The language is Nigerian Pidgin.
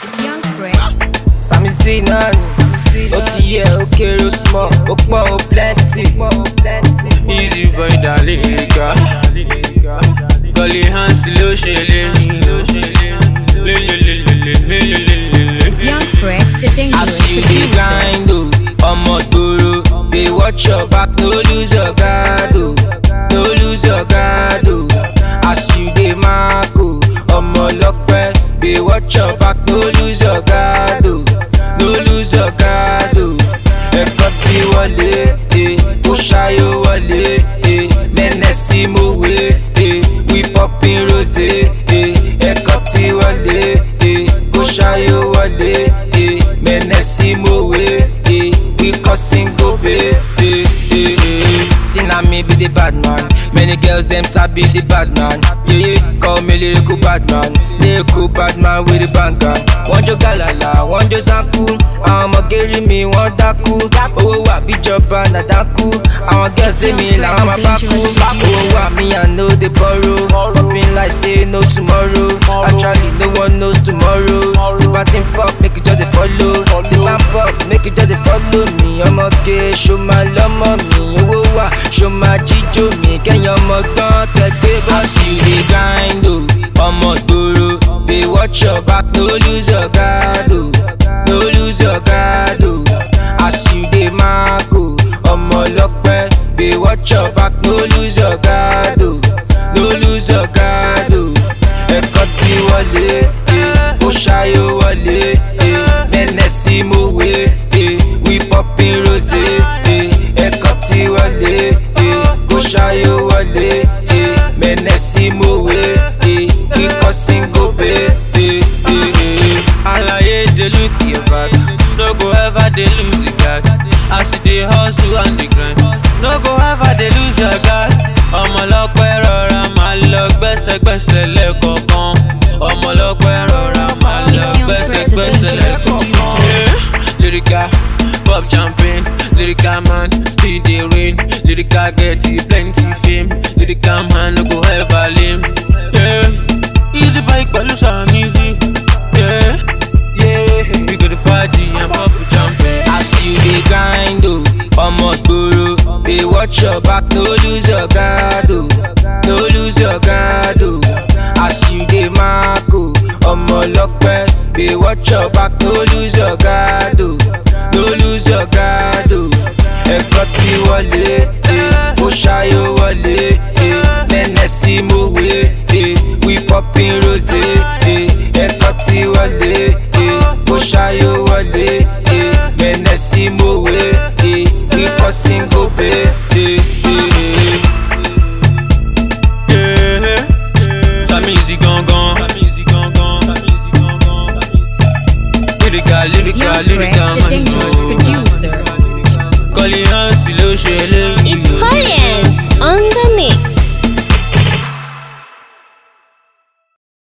It's Young Fresh. Sami Z náà ni ó ti yẹ ó kéré ó small ó pọ̀ ó plenty. Easy boy daleka Gully hands ló ṣe léyìn It's Young Fresh, the dangerous As you dey producer. grind o, ọmọ gbòòrò dey watch your back no lose your guard o, no lose your guard o. As you dey mark o, ọmọ ọlọ́pẹ́ dey watch your back no lose your guard o, no lose your guard o. Ẹ̀kọ́ ti wọlé, eh, ó ṣayó wọlé, eh, mẹ́nẹ̀ sí mòwe, eh, we popping rose, eh, ẹ̀kọ́ ti wọlé, eh, ó ṣayó wọlé, eh, mẹ́nẹ̀ sí mòwe, eh, we causing gobe. Eh, eh, eh. See na me be the bad man, many girls dem sabi the bad man. Yeah, call me lyrical bad man, lyrical bad man with the banger. Wọ́n jó gàlàlà, wọ́n jó sáńkú, àwọn ọmọge rí mi wọ́n dákú. Owó wà bíjọba nàdákú, àwọn girls say mi làwọn máa bá kú. Owó wà mí I no dey borrow, popping like say no tomorrow. Actually no one knows tomorrow. Tí bá ti ń pop, make you just dey follow. Tí bá ń pop, make you just dey follow me. Ọmọge ṣo máa lọ́mọ mi, owó wà ṣo máa jíjó mi. Kẹ́yìn ọmọ gbọ́n kẹgbẹ́ bọ́ sí i grind o. Ọmọ gbòòrò dey watch your back no lose your guard o. No lose your guard o. As you dey mark o. Ọmọ ọlọ́pẹ́ dey watch your back no lose your guard o. No lose your guard o. Ẹ̀kọ́ ti wọlé, eh, ó ṣayó wọlé, eh, mẹ́nẹ̀ sí mòwe, eh, we popping rose, eh, ẹ̀kọ́ ti wọlé, eh, ó ṣayó wọlé, eh, mẹ́nẹ̀ sí mòwe, eh, we causing gobe. eh, eh, eh. Alaye dey look your back No go ever dey lose the guard As you dey hustle on the grind No go ever dey lose your guard Ọmọlọ́pẹ́ rọra máa lọ gbẹ́sẹ̀gbẹ́sẹ̀ lẹ́kọ̀ọ̀kan Ọmọlọ́pẹ́ rọra máa lọ It's Young Fred, the gbẹ́sẹ̀gbẹ́sẹ̀ dangerous lẹ́kọ̀ọ̀kan producer. Lyrical, pop champagne, lyrical man, still dey rain. Lyrical get you plenty fame. Lyrical man no go ever lame. Yeah, easy bike pẹ̀lú some easy. Yeah, yeah, we go to party and pop champagne. As you dey grind o, ọmọ gbòòrò dey watch your back no lose your guard o, no lose your guard o. As you dey mark o, ọmọ ọlọ́pẹ́ dey watch your back no lose your guard o, no lose your guard o. Ẹ̀kọ́ ti wọlé, eh, ó ṣayó wọlé, eh, mẹ́nẹ̀ sí mòwe, eh, we popping rose, eh, ẹ̀kọ́ ti wọlé, eh, ó ṣayó wọlé, eh, mẹ́nẹ̀ sí mòwe, eh, we causing gobe. eh, eh, eh. Yeah, Sami Easy gangan. Lyrical, It's Young lyrical, lyrical Fresh, the man. dangerous producer. Kọ́lí Hansi ló ṣe léyìn.